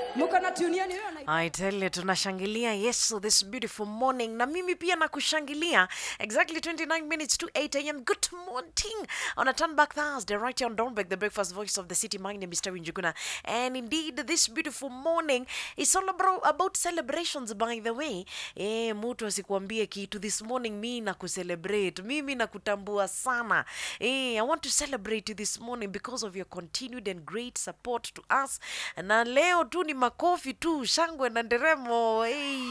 mko na tuniani hiyo na I tell you, tunashangilia Yesu this beautiful morning, na mimi pia nakushangilia. Exactly 29 minutes to 8 a.m. Good morning on a turn back Thursday, right here on Dornbeck, the breakfast voice of the city. My name is Terry Njuguna, and indeed, this beautiful morning is all about, about celebrations. By the way, eh, mtu asikuambie kitu this morning, mi na kucelebrate, mimi na kutambua sana. Eh, I want to celebrate you this morning because of your continued and great support to us, na leo tu ni makofi tu, shangwe na nderemo. Hey.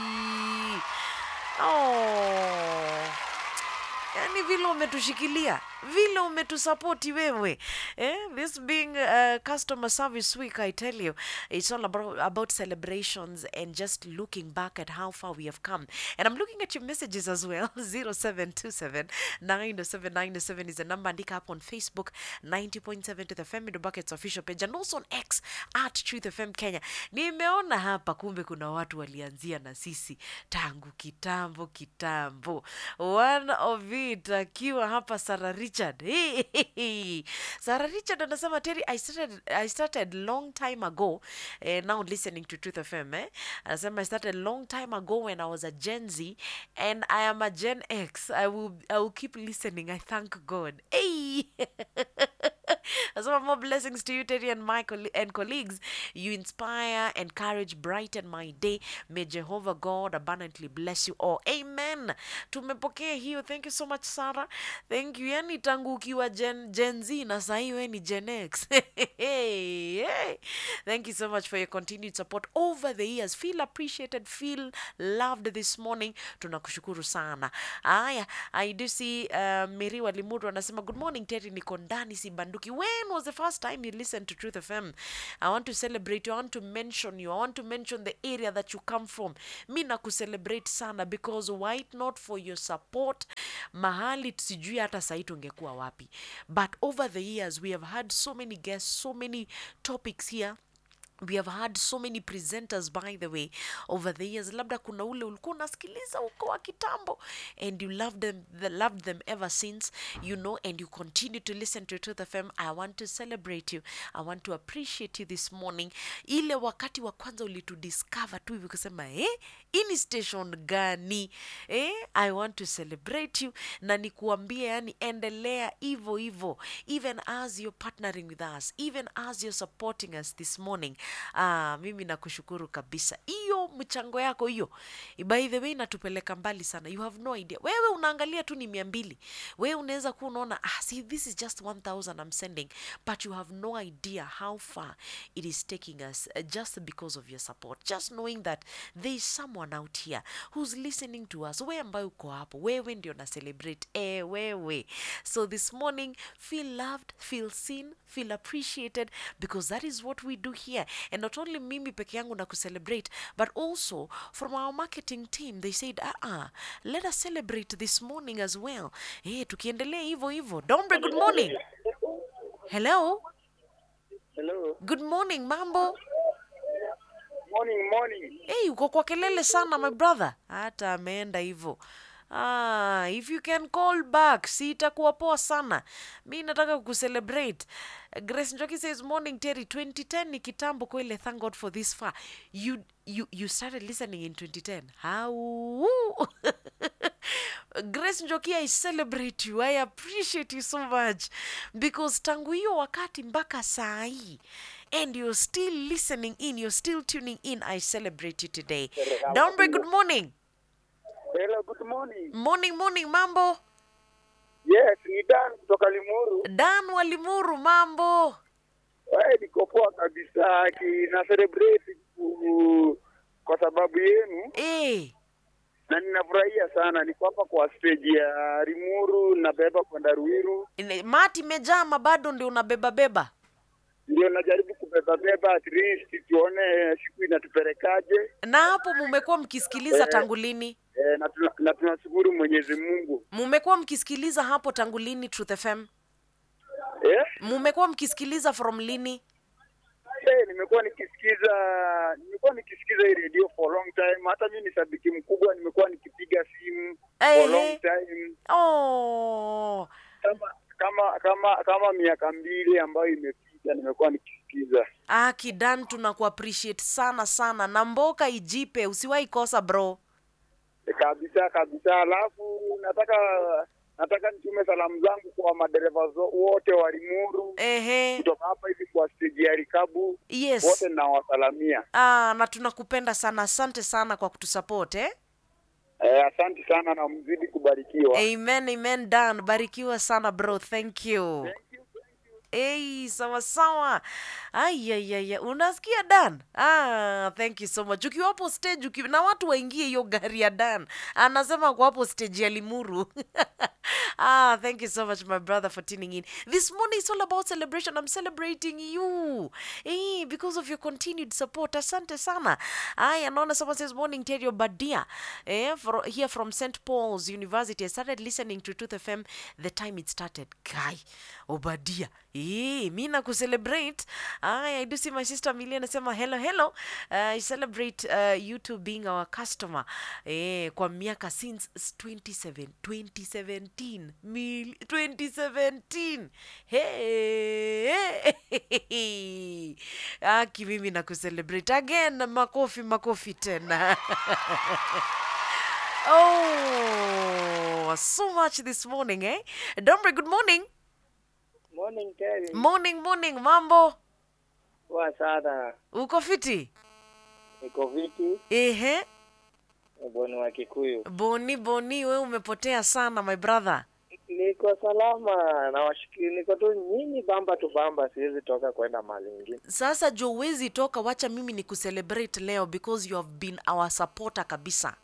Oh. yani vile umetushikilia vile umetusapoti wewe eh? this being uh, customer service week i tell you it's all about, about celebrations and just looking back at how far we have come and i'm looking at your messages as well 0727 90797 is the number andika up on facebook 90.7 to the fm Middle buckets official page and also on x at truth fm kenya nimeona hapa kumbe kuna watu walianzia na sisi tangu kitambo kitambo one of it akiwa hapa Sarah Richard. Hey, hey, hey. Sarah Richard anasema Terry, I started, I started long time ago eh, now listening to Truth FM eh. Anasema I started long time ago when I was a Gen Z and I am a Gen X. I will, I will keep listening. I thank God. Hey. Some more blessings to you, Terry, and my coll- and colleagues. You inspire, encourage, brighten my day. May Jehovah God abundantly bless you all. Amen. Tumepokea hiyo. Thank you so much, Sarah. Thank you. Yani tangu ukiwa Gen, Gen Z na sahii we ni Gen X. hey, hey. Thank you so much for your continued support over the years. Feel appreciated, feel loved this morning. Tunakushukuru sana. Aya, I do see uh, Miri Walimuru anasema good morning Terry, niko ndani sibanduki. When was the first time you listened to Truth FM? I want to celebrate you. I want to mention you. I want to mention the area that you come from. Mi na kucelebrate sana because why it not for your support mahali sijui hata sahii tungekuwa wapi but over the years we have had so many guests so many topics here we have had so many presenters by the way over the years labda kuna ule ulikuwa unasikiliza uko wa kitambo and you loved them, the, loved them ever since you know and you continue to listen to Truth FM I want to celebrate you I want to appreciate you this morning ile wakati wa kwanza ulitudiscover tu hivi kusema eh hii ni station gani eh I want to celebrate you na nikuambie yani endelea hivyo hivyo even as you're partnering with us even as you're supporting us this morning ah, mimi nakushukuru kabisa hiyo mchango yako hiyo by the way inatupeleka mbali sana you have no idea wewe unaangalia tu ni mia mbili wewe unaweza kuwa unaona ah, see this is just 1000 I'm sending but you have no idea how far it is taking us uh, just because of your support just knowing that there is someone out here who's listening to us wewe ambaye uko hapo wewe ndio na celebrate eh wewe so this morning feel loved feel seen feel appreciated because that is what we do here and not only mimi peke yangu na kucelebrate but also from our marketing team they said ah ah let us celebrate this morning as well eh tukiendelea hivyo hivyo dombre good morning hello Hello. good morning mambo Morning, morning. hey uko kwa kelele sana my brother hata ameenda hivyo Ah, if you can call back si itakuwa poa sana mi nataka kucelebrate grace njoki says morning terry 2010 ni kitambo kwele thank god for this far you, you, you started listening in 2010 how grace njoki i celebrate you i appreciate you so much because tangu hiyo wakati mpaka saa hii and you're still listening in you're still tuning in i celebrate you today downbreak good morning Hello, good morning. morning morning mambo Yes, ni Dan kutoka Limuru. dan walimuru mambo Wewe niko poa kabisa ki na celebrate ku- kwa sababu yenu eh na ninafurahia sana. Niko hapa kwa stage ya Limuru nabeba kwenda Ruiru, ine- mati imejama bado ndio unabeba beba ndio najaribu kubeba beba, at least tuone siku inatupelekaje. na hapo mumekuwa mkisikiliza tangu lini E, na tuna- na tunashukuru Mwenyezi Mungu. mumekuwa mkisikiliza hapo tangu lini truth fm Eh? mumekuwa mkisikiliza from lini Eh, nimekuwa nikisikiza nimekuwa nikisikiza hii radio for long time. Hata mimi ni shabiki mkubwa, nimekuwa nikipiga simu for Ehe. long time. oh Kama kama kama kama miaka mbili ambayo imepita nimekuwa nikisikiza. Ah, Kidan tunakuappreciate sana sana na mboka ijipe, usiwahi kosa bro. E, kabisa kabisa. Alafu nataka nataka nitume salamu zangu kwa madereva zo- wote wa Limuru Ehe, kutoka hapa hivi kwa steji ya Rikabu, yes. wote nawasalamia. Ah, na tunakupenda sana, asante sana kwa kutusupport eh? Eh, asante sana na mzidi kubarikiwa. Amen, amen Dan, barikiwa sana bro, thank you. Hey, sawa sawa. Ayayaya, unasikia Dan? Ah, thank you so much. Ukiwa hapo stage uki... na watu waingie hiyo gari ya Dan, anasema kwa hapo stage ya Limuru. ah, thank you so much my brother for tuning in. This morning is all about celebration. I'm celebrating you. Hey, because of your continued support. Asante sana. Aya, naona someone says morning Terry Badia. Eh, for, here from St. Paul's University. I started listening to Truth FM the time it started. Guy, Obadia. Eh, mi na kucelebrate. Aya, I do see my sister Amelia anasema hello hello. Uh, I celebrate uh, you two being our customer. Eh, kwa miaka since 27 2017. Mil, 2017. Hey. Aki mimi na kucelebrate again. Makofi makofi tena. Oh, so much this morning, eh? Dombre, good morning. Morning Terry. Morning, morning, mambo. Poa sana. Uko fiti? Niko viti, Ehe. bwana wa Kikuyu. Boni, boni, we umepotea sana, my brother. Niko salama na washikiri, niko tu nyinyi bamba tu bamba, siwezi toka kwenda mahali ingine. Sasa jo uwezi toka, wacha mimi ni kucelebrate leo because you have been our supporter kabisa.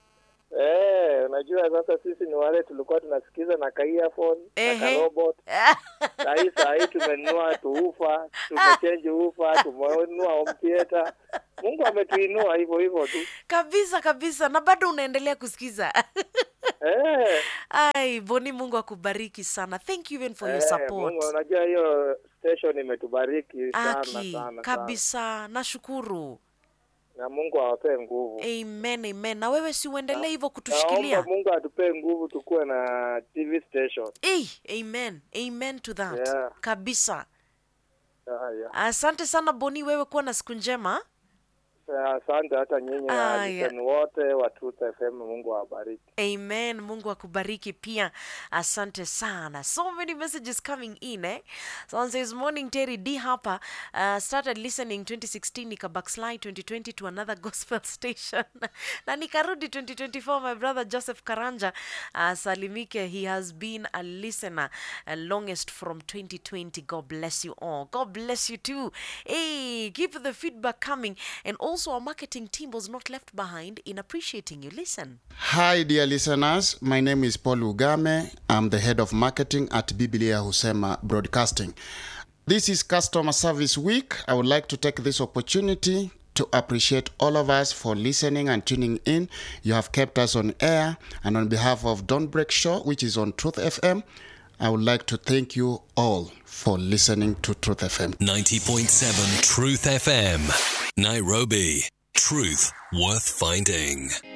Eh, unajua sasa sisi ni wale tulikuwa tunasikiza na ka earphone na Ehe. ka robot. Sahii sahii tumenunua tuufa, tumechange ufa, tumenunua home theater. Mungu ametuinua hivyo hivyo tu. kabisa kabisa, na bado unaendelea kusikiza. Eh, Ai, Boni, Mungu akubariki sana. Thank you even for your eh, support. Mungu unajua hiyo station imetubariki sana Aki, sana sana. kabisa, nashukuru. Na Mungu awapee nguvu. Amen, amen. Na wewe si uendelee hivyo Naomba kutushikilia. Mungu atupee nguvu tukuwe na TV station. Hey, amen. Amen to that. Yeah. Kabisa. Haya. Asante sana Boni, wewe kuwa na siku njema. Asante hata nyinyi Aya. waliseni wote wa Truth FM, Mungu awabariki. Amen. Mungu akubariki pia. Asante sana. So many messages coming in eh. Someone says morning Terry D hapa uh, started listening 2016 nika backslide 2020 to another gospel station. na nikarudi 2024 my brother Joseph Karanja uh, salimike he has been a listener uh, longest from 2020. God bless you all. God bless you too. Hey, keep the feedback coming and also our marketing team was not left behind in appreciating you. Listen. Hi, dear listeners. My name is Paul Ugame. I'm the head of marketing at Biblia Husema Broadcasting. This is Customer Service Week. I would like to take this opportunity to appreciate all of us for listening and tuning in. You have kept us on air. And on behalf of Don't Break Show, which is on Truth FM, I would like to thank you all for listening to Truth FM. 90.7 Truth FM. Nairobi. Truth worth finding.